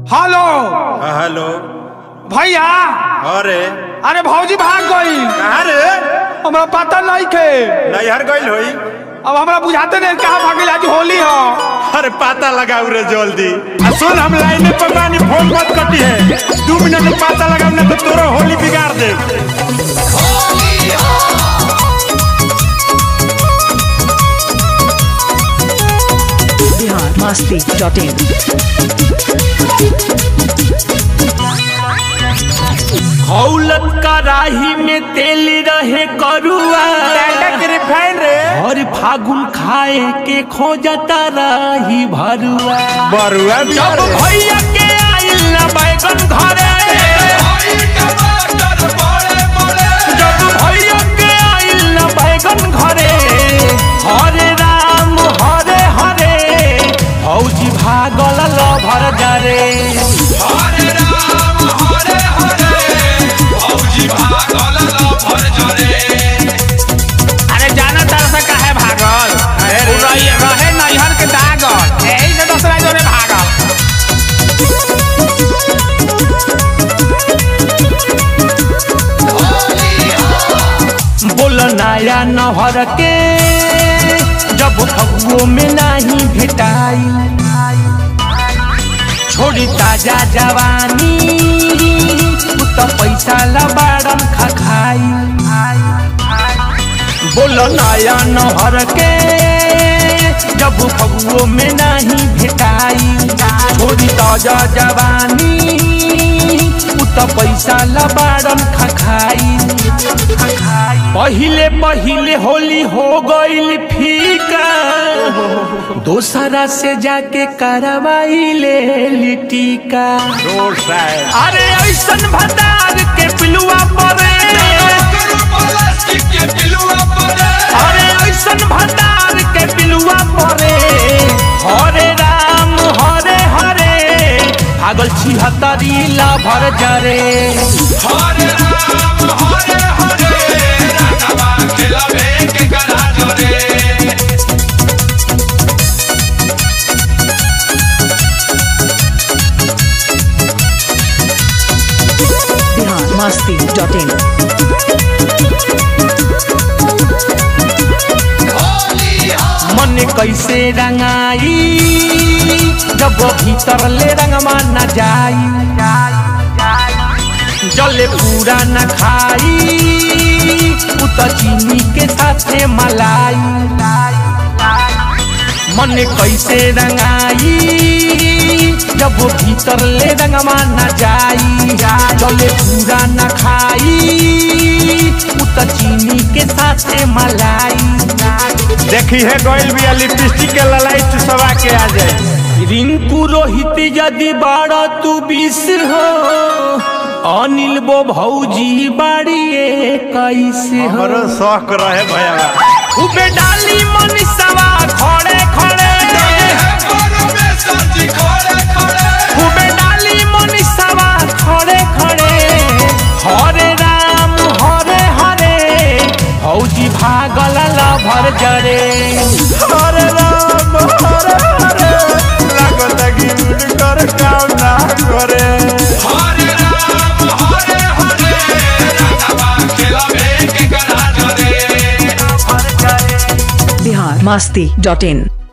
hello हाँ, hello भैया अरे अरे भौजी भाग गई कहाँ रे हमरा पता नहीं के नैहर गइल होई अब हमरा बुझाते नहीं कहाँ भागे आज होली हो अरे पता लगाऊ रे जल्दी आ सुन हम लाइन पर बानी फोन मत कटी है दू मिनट में पता लगाऊ ना तो तोरो होली बिगाड़ दे बिहार मस्ती डॉट इन हौलत कराही में तेल रहे करुआ रिफाइन रे और फागुन खाए के खोजता रही भरुआ बरुआ जब बिगाड़ दे भैया के आइल ना बैगन घरे जब भैया के आइल ना बैगन घरे हरे राम हरे हरे फौजी भागल लभर जरे अरे जाना तरह से काहे भागल अरे उ रही रहे नैहर के दागल यही से दूसरा जोरे भागल बोल नया नहर के जब फगुओ में नहीं भेटाई छोड़ी ताजा जवानी उ तो पैसा लबाड़न खखाई बोल नया नहर के जब फगुओ में नहीं भेटाई छोड़ी ताजा जवानी उ तो पैसा लबाड़न खखाई पहिले पहिले होली हो गईल फीका दोसरा से जाके करवाई ले लिटिका रोड साइड अरे ऐसन भंडार के पिलुआ परे अरे ऐसन भंडार के पिलुआ परे हरे राम हरे हरे भागल छिहत्तरी लाभर जरे बिहार मस्ती डॉट इन मन कैसे रंगाई जब भीतर ले रंगवा न जाई जले पूरा न खाई उ त चीनी के साथे मलाई मन कैसे रंगाई जब भीतर ले रंगवा न जाई जले पूरा न खाई उ त चीनी के साथे मलाई देखी है गइल बिया लिपस्टिक के ललाइट सवा के आ जाए रिंकू रोहित यदि बाड़ा तू बीस हो अनिल बो भौजी बाड़िए कैसे हो हमरो शौक रहे भैया खूबे डाली मनीषवा खड़े खड़े खूबे डाली मनीषवा खड़े खड़े हरे राम हरे हरे भौजी भागल लभर जरे हरे राम हरे हरे लागत कि उनकर काम ना करे बिहार मस्ती डॉट इन